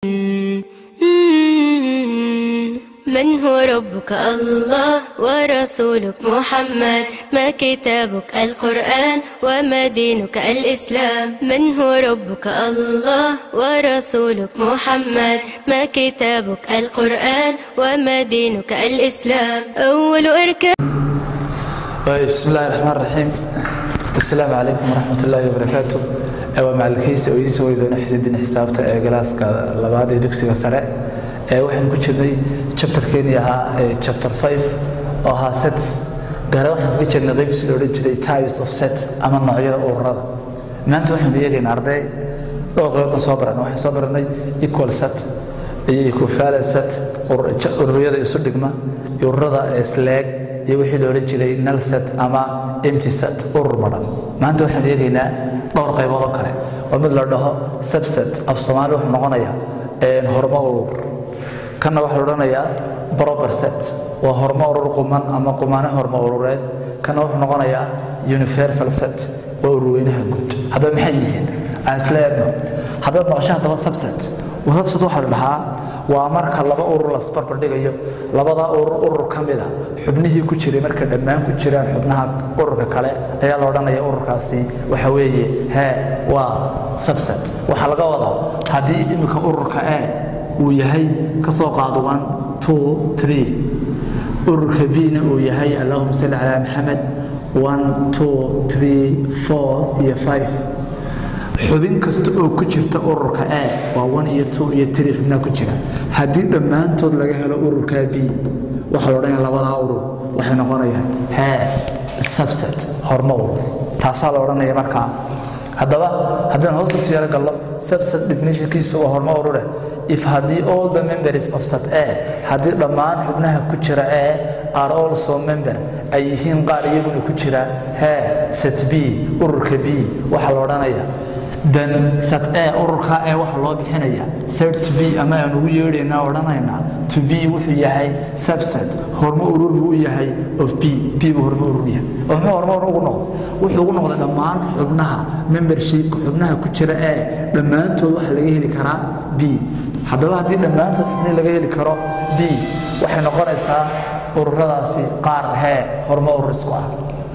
من هو ربك الله ورسولك محمد ما كتابك القرآن وما دينك الإسلام من هو ربك الله ورسولك محمد ما كتابك القرآن وما دينك الإسلام أول أركان بسم الله الرحمن الرحيم السلام عليكم ورحمة الله وبركاته waa macalkiisa oo idiin soo weydoona xididin xisaabta ee galaaska labaad ee dugsiga sare ee waxaan ku jirnay chapterkeenii ahaa ee chapter 5 oo ahaa sets gaar waxaan kaga jirnay qaybsi la odhan jiray types of set ama noocyada ururada maanta waxaanu eegaynaa arday dhowr qaybood soo baran waxaan soo baranay equal set iyo equivalent set ururada isu dhigma iyo ururada isleeg iyo wixii la odhan jiray null set ama empty set urur madhan maanta waxaan eegaynaa dhowr qaybood oo kale oo mid la dhaho subset af soomaali wuxuu noqonayaa hormo urur kanna waxaa la odhanayaa proper set waa hormo urur quman ama qumane hormo urureed kanna wuxuu noqonayaa universal set waa ururweynaha guud haddaba maxay yihiin aan isla eegno haddaad maqasho haddaba subset subset waxaa la dhahaa waa marka laba urur lasbarbar dhigayo labada urur urur ka mida xubnihii ku jiray marka dhammaan ku jiraan xubnaha ururka kale ayaa la odhanaya ururkaasi waxa weeye hee waa subset waxaa laga wadaa haddii iminka ururka e uu yahay ka soo qaado one two three ururka b-na uu yahay allahuma salli calaa maxamed one two three four iyo five xubin kasta oo ku jirta ururka e waa one iyo two iyo three xubnaha ku jira haddii dhammaantood laga helo ururka b waxaa la odhanaya labadaa urur waxay noqonayaan hee subset hormo urur taasaa la odhanaya markaa haddaba haddaan hoosta siyaaro gallo subset definitionkiisu waa hormo urure if haddii all the members of set a haddii dhammaan xubnaha ku jira e are also member ay yihiin qaar iyaguna ku jira hee set b ururka b waxaa la odhanaya dan sat e ururka e waxa loo bixinaya cert b ama aan ugu yeedhaynaa odhanaynaa to b wuxuu yahay subset hormo urur buu u yahay of b b buu hormo urur yahay oo muxuu hormo urur ugu noqday wuxuu ugu noqday dhammaan xubnaha membershipka xubnaha ku jira ee dhammaantood waxa laga heli karaa b haddaba haddii dhammaantood xubnihi laga heli karo b waxay noqonaysaa ururadaasi qaar hee hormo urur isku ah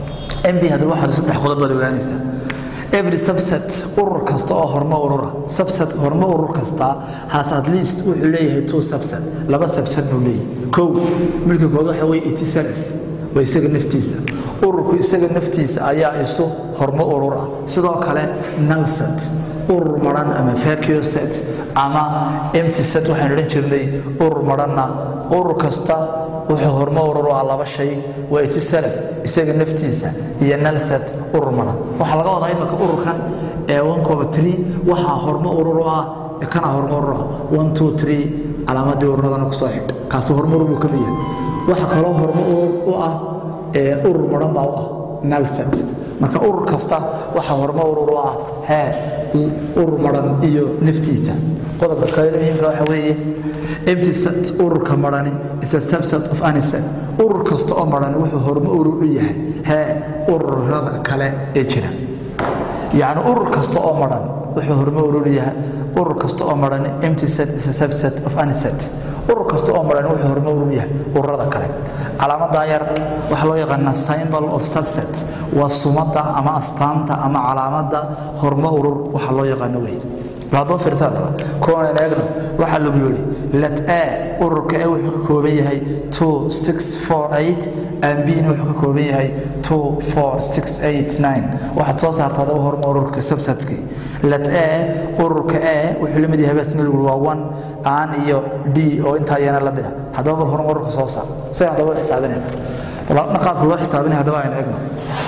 mb haddaba waxaad saddex qodob baad ogaanaysaa every subset urur kasta oo hormo urura subset hormo urur kasta has at least wuxuu leeyahay two subset laba subset buu leeyahay kow milka kood waxa weye itself waa isaga naftiisa ururku isaga naftiisa ayaa isu hormo urur ah sidoo kale null set urur maran ama vacuum set ama empty set waxaan odhan jirnay urur maranna urur kasta wuxuu hormo urur ah laba shay waa itself isaga naftiisa iyo nalset urur maran waxaa laga wadaa imika ururkan ee onkooba three waxaa hormo urur u ah kana hormo urur ah one two three calaamadii ururadana kusoo xidh kaasi hormo urur buu ka mid yahay waxa kaloo hormo urur u ah urur maran baa u ah nalset marka urur kasta waxaa hormo urur u ah hee urur maran iyo naftiisa qodobka kale muhiimka waxa weeye empty set ururka marani is a subset of any set urur kasta oo marani wuxuu hormo urur u yahay hee ururada kale ee jira yacni urur kasta oo maran wuxuu hormo urur yahay urur kasta oo marani empty set is a subset of any set urur kasta oo marani wuxuu hormo urur yahay ururada kale calaamadaa yar waxaa loo yaqaanaa symbol of subset waa sumada ama astaanta ama calaamada hormo urur waxaa loo yaqaano wey haddoo fiirsaa dhaba kuwan eegno waxaa lagu yidhi let a ururka e wuxuu ka kooban yahay two six four eight and b na wuxuu ka kooban yahay two four six eight nine waxaad soo saartaa adaba horma ururka subsetkii let a ururka e wuxuu la mid yahay bas lagu waa one aan iyo d oo intaa iyana la mid ah haddaba bal horma ururka soo saar sidan haddaba u xisaabinayna qaabka loo xisaabinaya haddaba aynu eegno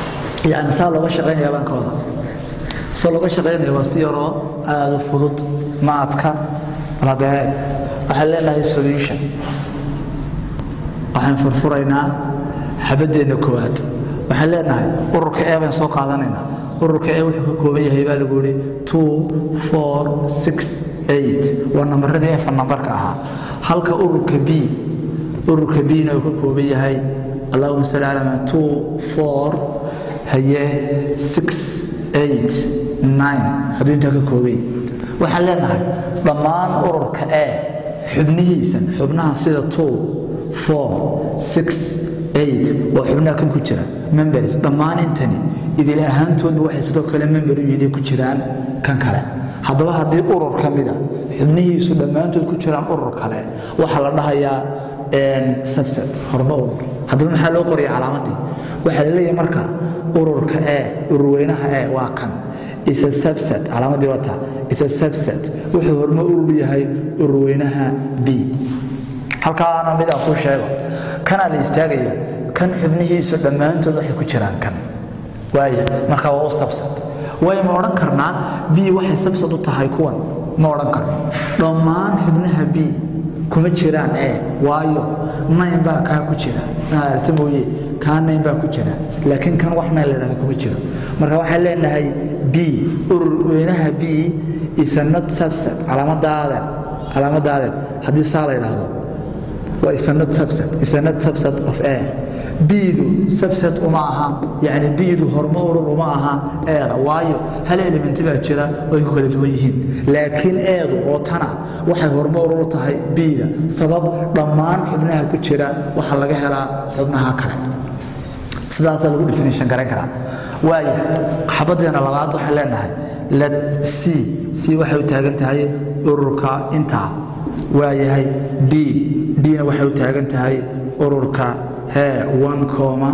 yani saa looga shaqaynaya baan ka wada soo looga shaqaynaya waa si yaroo aada u fudud ma adka haddee waxaan leenahay solution waxaan furfuraynaa xabadeenna koowaad waxaan leenahay ururka e baan soo qaadanaynaa ururka e wuxuu ka kooban yahay baa lagu yihi two four six eight waa nambaradii efa nambarka ahaa halka ururka b ururka b-na uu ka kooban yahay allahuma salli calaa two four haye six eight nine hadduu intaa ka koobay waxaan leenahay dhammaan ururka e xubnihiisan xubnaha sida two four six eight waa xubnaha kan ku jira members dhammaan intani idil ahaantoodu waxay sidoo kale member u yihiin ku jiraan kan kale haddaba haddii urur ka mida xubnihiisu dhammaantood ku jiraan urur kale waxaa la dhahayaa subset horma urur haddaba maxaa loo qoraya calaamadii waxaa la leeyahay marka ururka e ururweynaha e waa kan isa subset calaamadii wata isa subset wuxuu horma urur yahay ururweynaha b halkaana mid aan ku sheego kanaa la istaagaya kan xubnihiisu dhammaantood waxay ku jiraan kan waaya marka waa u subset waayo ma odhan karnaa b waxay subset u tahay kuwan ma odhan karno dhammaan xubnaha b kuma jiraan e waayo nayn baa kaa ku jira aragta mooye kaa nayn baa ku jira laakiin kan wax nayn la dhahda kuma jiro marka waxaan leenahay b ururweynaha b isa not subset calaamadaadeed calaamadaadeed haddii saa la yidhaahdo waa isa not subset isa not subset of a biidu subset uma aha yani biidu hormo urur uma aha eeda waayo hal elementi baa jira oo ay ku kala duwan yihiin laakiin eedu oo tana waxay hormo urur u tahay biida sabab dhammaan xubnaha ku jira waxaa laga helaa xubnaha kale sidaasaa lagu definition garan karaa waaya xabadeena labaad waxaan leenahay let c c waxay u taagan tahay ururka intaa waayahay d dna waxay u taagan tahay ururka hee one coma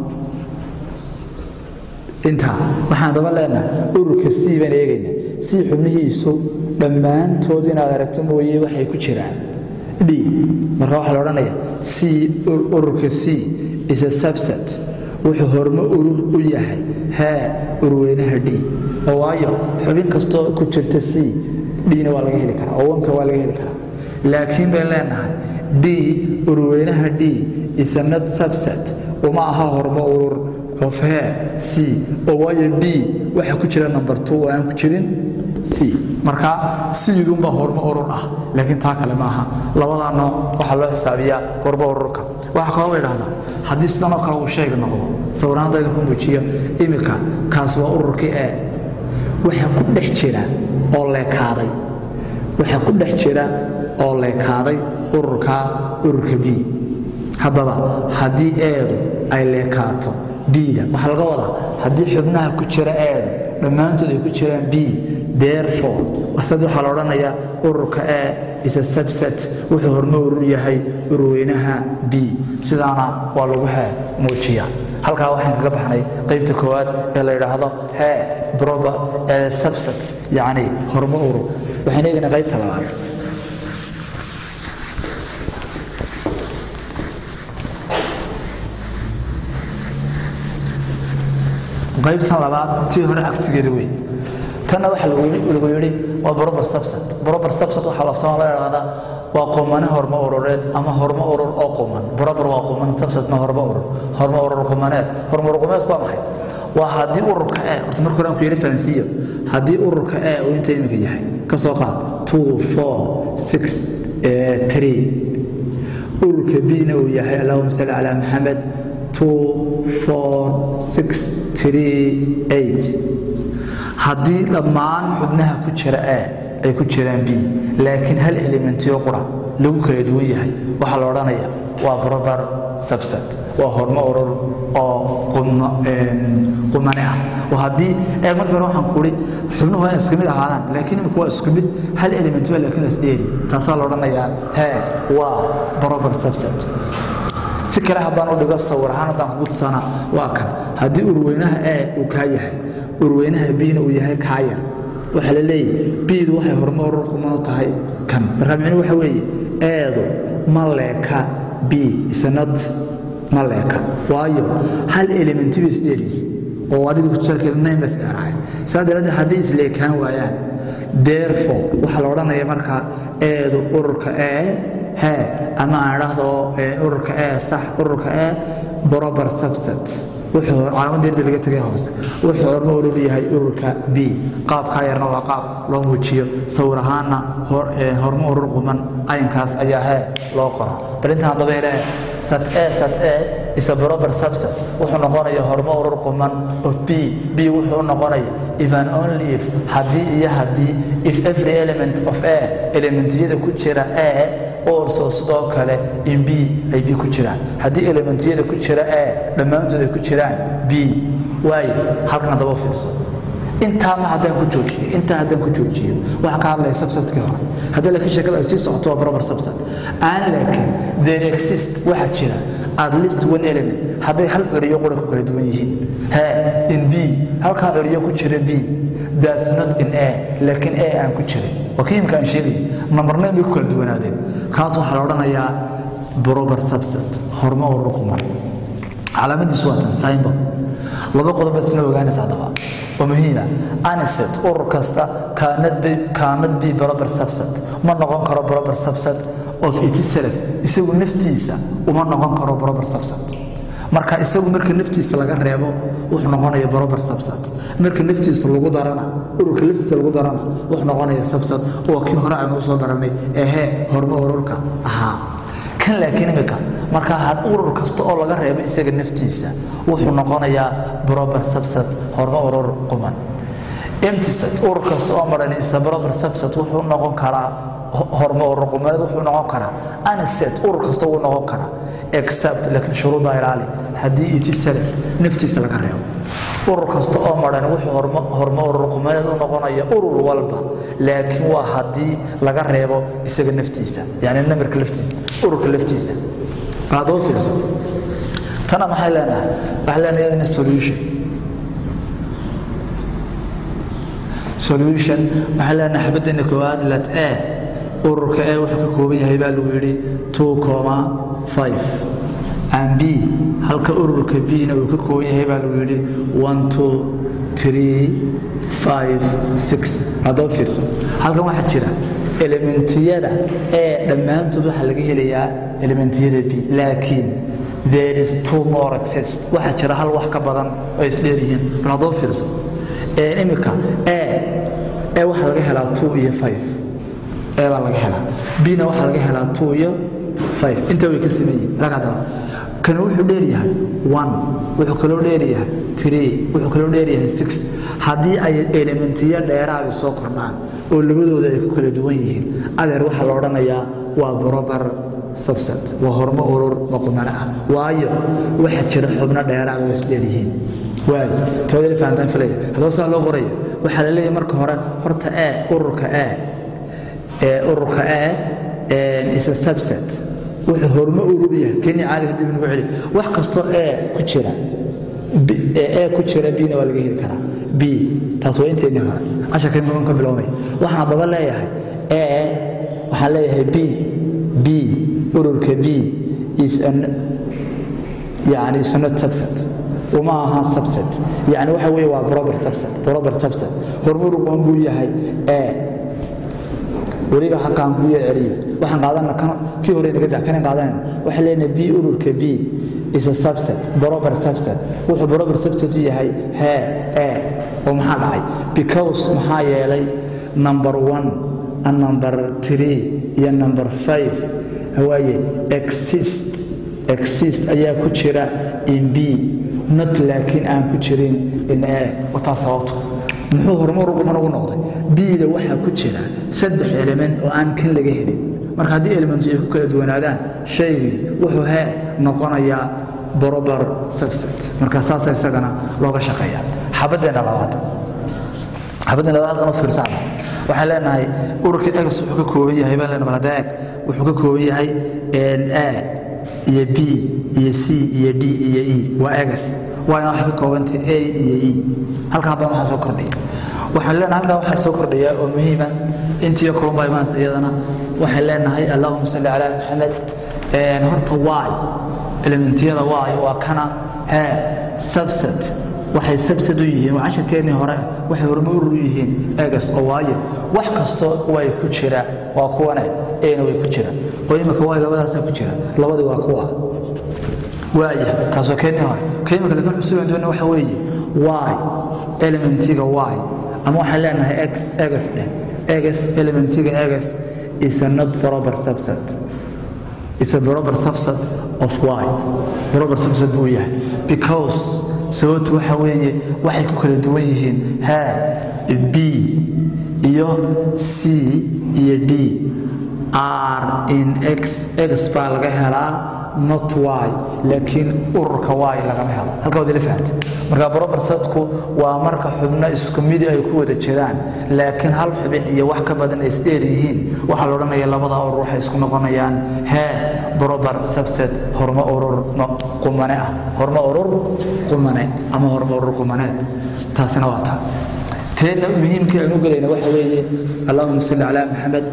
intaa waxaan daba leenahay ururka c baan eegayna c xubnihiisu dhammaantood inaad aragto mooye waxay ku jiraan d marka waxaa la odhanaya c ururka c is a subset wuxuu hormo urur u yahay hee urweynaha d oo waayo xubin kastoo ku jirta c dna waa laga heli karaa oo wanka waa laga heli karaa laakiin bayn leenahay d urweynaha d is a not subset uma aha hormo urur of he c oo waayo d waxa ku jira number two oo aan ku jirin c marka sidunbaa hormo urur ah laakiin taa kale maaha labadaa nooc waxaa loo xisaabiyaa hormo ururka waxaa kaloo la yidhahdaa haddii sidanoo kale uu sheeg noqdo sawiraantayda ku muujiyo iminka kaas waa ururkii e waxa ku dhex jira oo leekaaday waxa ku dhex jira oo leekaaday ururka ururka b haddaba haddii eedu ay leekaato bda waxaa laga wadaa haddii xubnaha ku jira eedu dhammaantood ay ku jiraan b therefore wasad waxaa la odhanayaa ururka e is a subset wuxuu hormo urur yahay ururweynaha b sidaana waa lagu hee muujiya halkaa waxaan kaga baxnay qaybta koowaad ee la yidhaahdo hee proper subset yacni hormo urur waxaan eegaynaa qaybta labaad qaybtan labaad tii hore cagsigeeda wey tanna waxa lagu yidhi waa brober subset brober subset waxaa la soo la yidhaahdaa waa qumane hormo urureed ama hormo urur oo quman brober waa quman subsetna hormo urur hormo urur qumaneed hormo urur qumaneedku waa maxay waa haddii ururka e horta marka hore aan ku yidhi fahansiiyo haddii ururka e uu inta iminka yahay ka soo qaad two four six three ururka b-na uu yahay allahuma salli calaa maxamed haddii dhammaan xubnaha ku jira e ay ku jiraan b laakiin hal elementiyo qura lagu kala duwan yahay waxaa la odhanaya waa proper subset waa hormo urur oo qumane ah oo haddii eeg markii hore waxaan kuhi xubnuhu waa iska mid ahaadaan laakiin imika waa isku mid hal element waa laakiin las dheeri taasaa la odhanayaa hee waa proper subset si kale haddaan u dhigo sawir ahaan haddaan kugu tusana waa kan haddii urweynaha e uu kaa yahay urweynaha bna uu yahay kaa yar waxaa la leeyahy bdu waxay hormo urur quman u tahay kan marka micnuhu waxa weeye eedu ma leeka b isnad ma leeka waayo hal elementi bay isdheelyihiin oo adiga kusaalkeeda nayn baa isdheerahay saa daraaddeed haddii isleekaan waayaan therefore waxaa la odhanaya markaa eedu ururka e he ama aan idhaahdo ururka e sax ururka e proper subset wuxuu calaamada yarda laga tegay hoose wuxuu hormo urur yahay ururka b qaabkaa yarna waa qaab loo muujiyo sawir ahaanna hormo urur quman ayinkaas ayaa hee loo qora bal intaan haddaba ilaahe sat e sat e isa proper subset wuxuu noqonaya hormo urur quman of b b wuxuu noqonaya if and only if haddii iyo haddii if every element of a elementiyada ku jira a also sidoo kale in b ay b ku jiraan haddii elementiyada ku jira a dhammaantood ay ku jiraan b waayo halkan haddaba fiirso intaa ma haddaan ku joojiyo intaa haddaan ku joojiyo waxaan ka hadlaya subsetkii hore haddii laakiin sheekada ay sii socoto waa proper subset aan laakiin there exist waxaa jira at least one element hadday hal ceriyo qura ku kala duwan yihiin he in b halkaa ceriyo ku jira b that's not in a laakiin a aan ku jirin waa kii imika aan sheegay nambarnayn bay ku kala duwanaadeen kaas waxaa la odhanayaa proper subset hormo oo ruqman calaamadiisu waa tan symbol laba qodob isna ogaanaysa haddaba oo muhiima aniset urur kasta kaanad bi proper subset ma noqon karo proper subset of itself isagu naftiisa uma noqon karo proper subset marka isagu marka naftiisa laga reebo wuxuu noqonaya proper subset marka naftiisa lagu darana ururka naftiisa lagu darana wuxuu noqonaya subset oo kii hore aynu soo baranay ehe hormo ururka ahaa kan laakiin imika marka had urur kasta oo laga reebo isaga naftiisa wuxuu noqonayaa proper subset hormo urur quman emtiset urur kasta oo maran isa proper subset wuxuu noqon karaa hormo urur qumaneed wuxuu noqon karaa aniset urur kasta wuu noqon karaa except laakiin shuruuda ilaali haddii iti salaf naftiisa laga reebo urur kasta oo maran wuxuu hormo urur qumaneed u noqonaya urur walba laakiin waa haddii laga reebo isaga naftiisa yani namirka laftiisa ururka laftiisa adoo fiirso tana maxay leenahay waxay leenahay iyadana solution solution waxay leenahay xabaddeena koowaad let a ururka a wuxuu ka kooban yahay baa lagu yidhi two coma five and b halka ururka b na uu ka kooban yahay baa lagu yidhi one two three five six adoo fiirso halkan waxaa jira elementiyada ee dhammaantood waxaa laga helayaa elementiyada b laakiin there is two more exist waxaa jira hal wax ka badan oo isdheer yihiin bal haddoo fiirso imika e e waxaa laga helaa two iyo five e baa laga helaa b na waxaa laga helaa two iyo five intaa way ka siman yihin laga hadala kana wuxuu dheeryahay one wuxuu kaloo dheeryahay three wuxuu kaloo dheeryahay six haddii ay elementiyo dheeraadi soo kordhaan oo labadooda ay ku kala duwan yihiin adeer waxaa la odhanayaa waa proper subset waa hormo urur maqumano ah waayo waxaa jira xubno dheeraad oo isdheeryihiin waayo toodali fahantaan filaya haddaba saa loo qoraya waxaa la leeyahay marka hore horta e ururka e ee ururka e is a subset wuxuu hormo urur yahay kenya caaliga dib nagu celi wax kastoo e ku jira e ku jira bna waa laga heli karaa b taas waa inteennii hore casharka imakan ka biloomay waxaan haddaba leeyahay e waxaan leeyahay b b ururka b is an yani is not subset uma aha subset yani waxa weeye waa proper subset proper subset hormo ururkan buu yahay e weliba halkaan kuu yar celiyo waxaan qaadana kan kii hore naga daa kanan qaadanayna waxaan leenahay b ururka b is a subset proper subset wuxuu proper subset u yahay he e oo maxaa dhacay because maxaa yeelay number one and number three iyo number five waaye exist exist ayaa ku jira in b not laakiin aan ku jirin in e wataa sababto muxuu horumar uquman ugu noqday bida waxaa ku jira saddex element oo aan kan laga helin marka haddii elementu ay ku kala duwanaadaan shaygii wuxuu hee noqonayaa proper subset marka saasa isagana looga shaqeeya xabaddeena labaad xabaddeena labaad halkan u fiirsana waxaan leenahay ururka egs wuxuu ka kooban yahay baan leenahay balada eg wuxuu ka kooban yahay a iyo b iyo c iyo d iyo e waa egs waana waxay ka koobantay a iyo e halkan haddana waxaa soo kordhaya waxaan leenahay halkan waxaa soo kordhaya oo muhiima intiyo kulunba imaanaysa iyadana waxaan leenahay allahuma salli calaa maxamed horta y elementiyada y waa kana he subset waxay subset u yihiin waa casharkeennii hore waxay horma urur u yihiin egas oo waayo wax kasto way ku jira waa kuwane eena way ku jira oo imika way labadaasaa ku jira labadii waa kuwa waaya kaasoo keennii hore ka imika lakin xusugan doona waxa weeye y elementiga y ama waxaan leenahay x egas dheh egas elementiga egas is a not proper subset is a proper subset of y proper subset buu yahay because sababtu waxa weeye waxay ku kala duwan yihiin ha b iyo c iyo d r in x x baa laga helaa not y laakiin ururka y lagama helo halka waad ila fahanta marka brobersadku waa marka xubno isku midi ay ku wada jiraan laakiin hal xubin iyo wax ka badan ay isdheer yihiin waxaa la odhanaya labada urur waxay isku noqonayaan hee brober subset hormo urur qumane ah hormo urur qumane ama hormo urur qumaneed taasina waa taa teena muhiimkii aan u gelayna waxa weeye allahuma salli calaa maxamed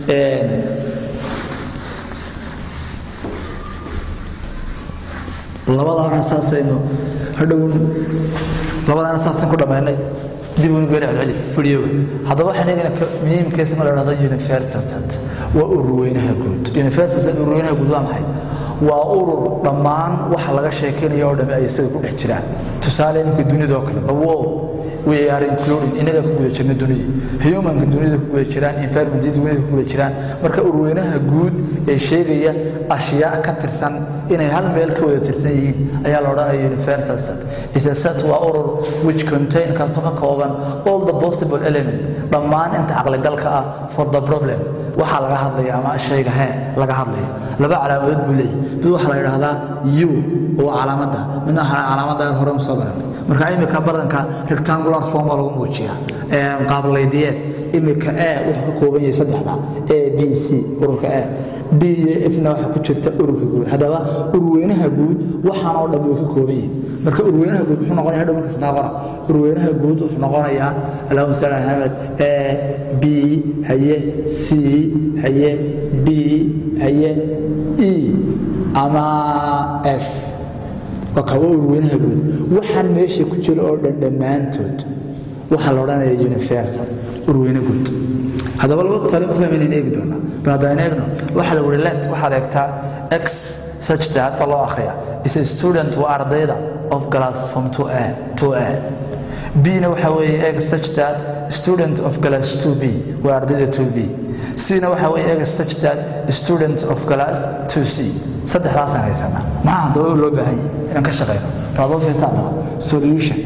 labadaana saasaynu hadhow labadaana saasaan ku dhammaynay dib uunu geeri celceli fidhiyoga haddaba waxaan eegana muhiimkiisa ma la dhahdo universal set waa urur weynaha guud universal set urur weynaha guud waa maxay waa urur dhammaan waxa laga sheekaynayo oo dhami ay isaga ku dhex jiraan tusaale iminka dunida oo kale bawo we are including inaga ku guda jirna dunida humanka dunida ku guda jiraan environment dunida ku guda jiraan marka urweynaha guud ee sheegaya ashyaa ka tirsan inay hal meel ka wada tirsan yihiin ayaa la odhanaya universal set is a set waa urur which contain kaasoo ka kooban all the possible element dhammaan inta caqligalka ah for the problem waxaa laga hadlaya ama shayga hee laga hadlaya laba calaamadood buu leeyahy mid waxaa la yidhaahdaa u oo calaamadda midna waxaa calaamadda hore usoo baranay marka imika badanka rectangular form baa lagu muujiyaa qaablaydiyeed imika a wuxuu ka kooban yahay saddexda a b c ururka a d iyo fna waxaa ku jirta ururka guud haddaba urweynaha guud waxaan oo dhan way ka kooban yihin marka urweynaha guud muxuu noqonaya hadhow markaas naa qora urweynaha guud wuxuu noqonayaa allahuma salli ala maxamed a b haye c haye d haye e ama f waa kawa urweynaha guud waxaan meesha ku jira oo dhan dhammaantood waxaa la odhanaya universal urweyne guud haddaba laba tusaale ku fahmaynayn eegi doonaa bal haddaan eegno waxaa la wuri let waxaad eegtaa x such that baa loo akhriya is a student waa ardayda of glass from 2a 2a b-na waxaa weeye x such that student of glass 2b waa ardayda 2b c-na waxaa weeye x such that student of glass 2c saddexdaasaan haysanaa maxaa haddaba loo baahan yahay inaan ka shaqeyno raadoo fiirsa haddaba solution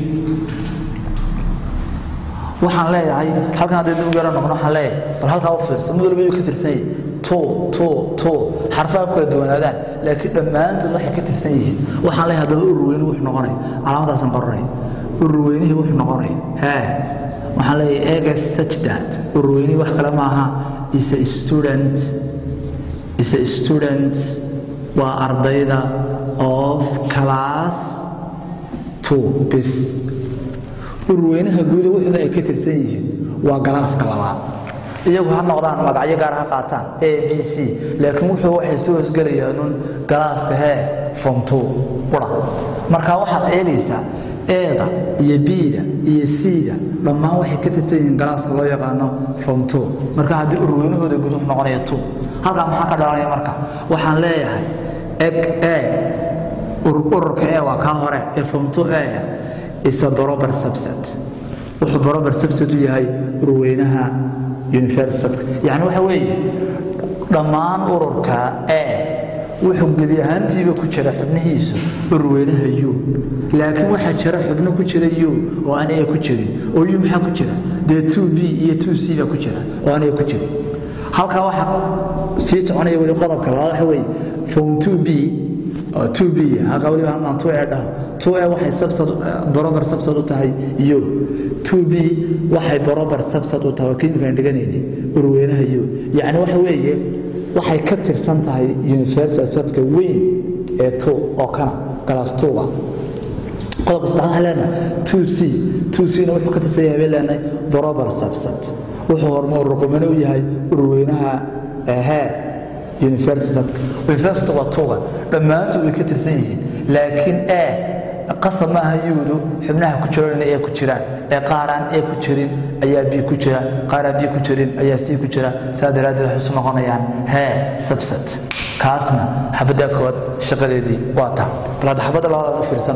waxaan leeyahay halkan haddii dib u yaro noqno waxaan leeyahay bal halkaa u fiirso mid walba yuu ka tirsan yahay to to to xarfaha ku kala duwanaadaan laakiin dhammaantood waxay ka tirsan yihiin waxaan leeyahay haddaba ururweyne wuxuu noqonaya calaamadaasaan qoranaya ururweynihii wuxuu noqonaya hee waxaan leeyahay egas such that ururweynihii wax kale maaha is a student is a student waa ardayda of class two bis urweynaha guuda wuxuuba ay ka tirsan yihiin waa galaaska labaad iyagu ha noqdaan magacyo gaar ha qaataan a b c laakiin wuxuu waxay soo hosgelayaan un galaaska hee form two qura marka waxaad eegaysaa eeda iyo b-da iyo c-da dhammaan waxay ka tirsan yihiin galaaska loo yaqaano form two marka haddii urweynahooda guud wuxuu noqonaya two halkaa maxaa ka dhalanaya marka waxaan leeyahay eg e ururka e waa kaa hore ee form two e is a barobar subset wuxuu barobar subset u yahay urweynaha universitatka yacni waxa weeye dhammaan ururka e wuxuu gebi ahaantiiba ku jira xubnihiisu urweynaha u laakiin waxaa jira xubno ku jira u oo aan e ku jirin oo u maxaa ku jira dee two b iyo two c baa ku jira oo aan e ku jirin halkaa waxa sii soconaya weli qodobka labaad waxa weeye form two b oo two b halkaa weliba haddaan two e dhaho two e waxay subsad barobar subsad u tahay u two b waxay barobar subsad u tahay oo kiimkaan dhiganayni urweynaha u yacni waxa weeye waxay ka tirsan tahay universal sadka weyn ee two oo kana galaas tuuga qodobka saddex waxaan leenahay two c two c na wuxuu ka tirsan yahay bay leenahay barobar subsad wuxuu horma ruqumane u yahay urweynaha ahee universitatka university waa tuuga dhammaantood way ka tirsan yihiin laakiin e qasab maaha yuudu xubnaha ku jiro inay ee ku jiraan ee qaaraan ee ku jirin ayaa bi ku jira qaaraan bi ku jirin ayaa c ku jira saa daraaddeed waxay isu noqonayaan hee subset kaasna xabadda kood shaqadeedii waa taa bal hadda xabadda labaad u fiirsan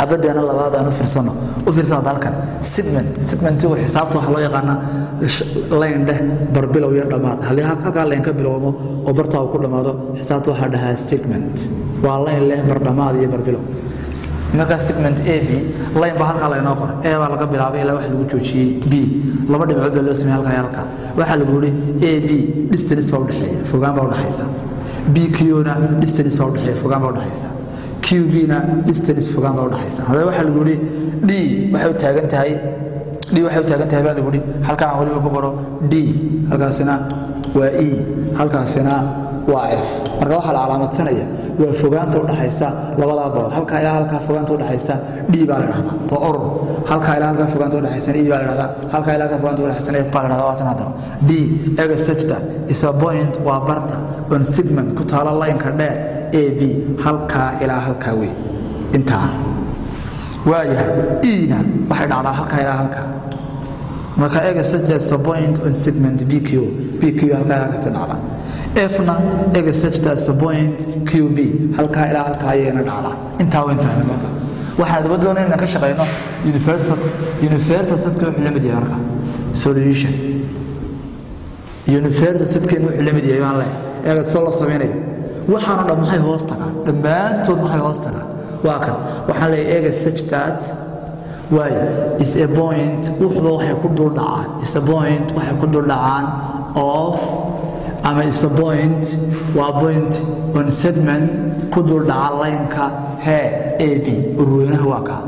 xabadeena labaad aan u fiirsano u fiirsada halkan segment segmentigu xisaabta waxaa loo yaqaanaa layn dheh barbilow iyo dhammaad haddii halkaa layn ka bilowmo oo bartaa uu ku dhammaado xisaabta waxaa dhahaa segment waa layn leh bardhammaad iyo barbilow markaa segment a b layn baa halkaa laynoo qoray a baa laga bilaabay ilaa waxa lagu joojiyey b laba dhibcood baa loo sameeyey halkaa iyo halkaa waxaa lagu yidhi a b distance baa udhexeeya fogaan baa udhexaysa b qna distance baa udhexeeya fogaan baa udhexaysa qbna distance fogaan baa udhexaysa haddaba waxaa lagu yidhi d waxay u taagan tahay d waxay u taagan tahay baa lagu yidhi halkaan aan weliba ku qoro d halkaasina waa e halkaasina waa f marka waxaa la calaamadsanaya waa fogaanta udhaxaysa labadaa bood halkaa ilaa halkaa fogaanta udhaxaysa d baa la dhahdaa waa oror halkaa ilaa halkaa fogaanta udhaxaysana e baa la dhahdaa halkaa ilaa halkaa fogaanta udhaxaysana f baa la dhahdaa waatan haddaba d ega sajta is a point waa barta on segment ku taalo laynka dheer a b halkaa ilaa halkaa wey intaa waayahay ena waxay dhacdaa halkaa ilaa halkaa marka ega sajta is a point on segment bq bq halkaa ilaa halkaasi dhacdaa fna ega sajta is a point qb halkaa ilaa halkaa ayayna dhacdaa intaa wayn fahmay marka waxaan daba doonay inaan ka shaqeyno universal universal sadka wuxuu la mid yahay marka solution universal sadkeenu wuxuu la mid yahay baan leeyahay eega soo la samaynayo waxaanoo dhan maxay hoos tagaan dhammaantood maxay hoos tagaan waa kan waxaan leeyahay eega sajtaat waayo is a point wuxuba waxay ku dul dhacaan is a point waxay ku dul dhacaan of ama is a point waa point on segment ku dul dhaca laynka hee a b urweynaha waa kaa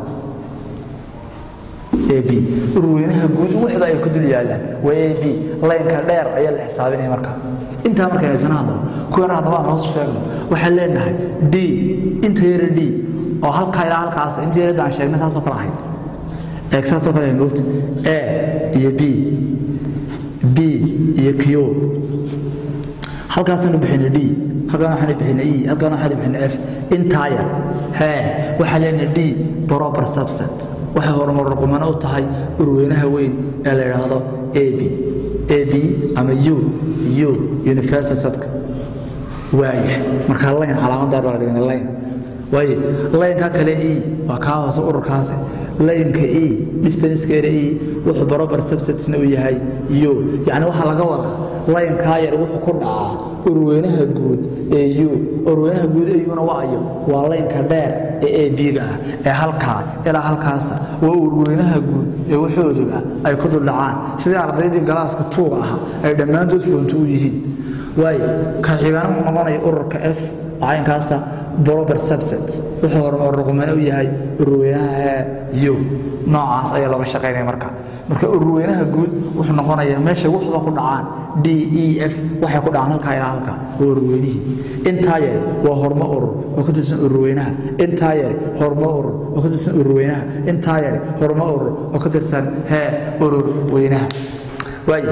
a b urweynaha guud wuxda ay ku dul yaalaan waa a b laynka dheer ayaa la xisaabinaya marka intaa markay haysana hadaba kuwana haddaba aan hoos sheegno waxaan leenahay d inta yara d oo halkaa ilaa halkaas inta yarada aan sheegnay saasoo kale ahayd eeg saasoo kale ahayd moogta a iyo b b iyo q halkaasanu bixina d halkaan waxaanu bixina e halkaan waxaanu bixina f intaa yar hee waxaa leenahay d proper subset waxay horumar ruqumano u tahay urweynaha weyn ee la yidhaahdo a b a b ama u u universal sadka waaya markaa layn calaamadaar baa la dhigana layn waaye laynka kale e waa kaa hoose ururkaasi laynka e distancekeeda e wuxuu barobar subsetsna u yahay u yacni waxaa laga wadaa laynkaa yar wuxuu ku dhacaa urweynaha guud ee u urweynaha guud ee una waayo waa laynka dheer ee a b-ga ah ee halkaa ilaa halkaasa waa urweynaha guud ee waxooduga ay ku duldhacaan sidii ardaydii galaaska tuuga ahaa ay dhammaantood foonto u yihiin waayo ka xigaana wuxuu noqonaya ururka f caynkaasa proper subset wuxuu horumar ruqmane u yahay urweynaha u noocaas ayaa looga shaqaynaya marka marka urweynaha guud wuxuu noqonayaa meesha wuxuba ku dhacaan d e f waxay ku dhacaan halkaa ilaa halka waa urweynihii intaa yari waa hormo urur oo ka tirsan urweynaha intaa yari hormo urur oo ka tirsan urweynaha intaa yari hormo urur oo ka tirsan hee urur weynaha waaye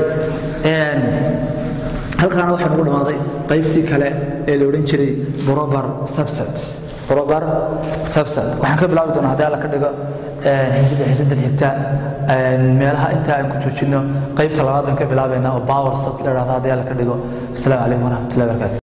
halkaana waxaa nagu dhammaaday qaybtii kale ee la odhan jiray brober subset brober subset waxaan ka bilaabi doonaa haddii alla ka dhigo xiisada xiisadan xigta meelaha inta aan ku joojino qaybta labaad baan ka bilaabaynaa oo power set la idhahdo haddii alla ka dhigo asalaamu calaykum waraxmatullahi barakatu